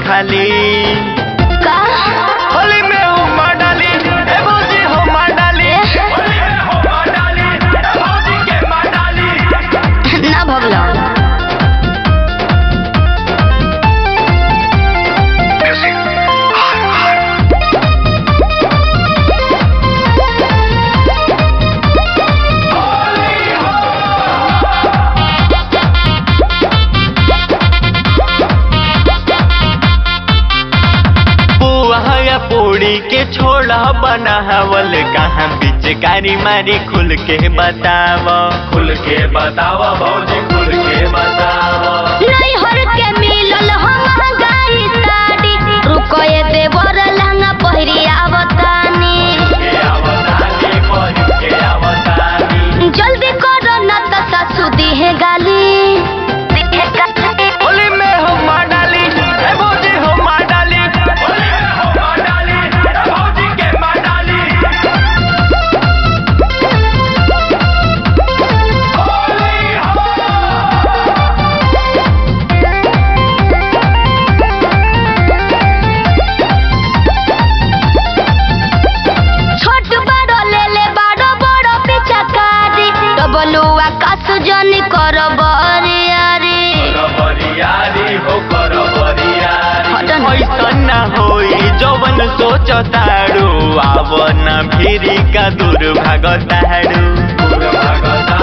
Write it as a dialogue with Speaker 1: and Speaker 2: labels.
Speaker 1: खाली
Speaker 2: का
Speaker 1: होली में हुमा डाली ए भौजी हुमा डाली होली में हुमा डाली ए भौजी के माँ डाली
Speaker 2: ना भगलो
Speaker 1: पुआ या पूड़ी के छोड़ा बनावल कहाँ पिचकारी मारी खुल के बताव खुल के बताव भौजी खुल के बताव
Speaker 2: नहीं हर के मिलल हम गाई साड़ी रुको ये देवर लहंगा पहिरी आवतानी
Speaker 1: के आवतानी बही के आवतानी
Speaker 2: जल्दी करो ना तो सासू दिहे गाली दिहे गाली
Speaker 1: होली में हुमा डाली ए भौजी हुमा डाली होली में हुमा डाली ए भौजी के माँ डाली होली हो
Speaker 2: छोट बड़ो ले ले बड़ो बड़ो पिचकारी डबलुआ कासु जनी करो बरियारी
Speaker 1: बरियारी हो कर बरियारी
Speaker 2: हटन।
Speaker 1: ऐसन ना होई जवन सोचतारू आवन भिरी का दूर भागतारू दूर भागतारू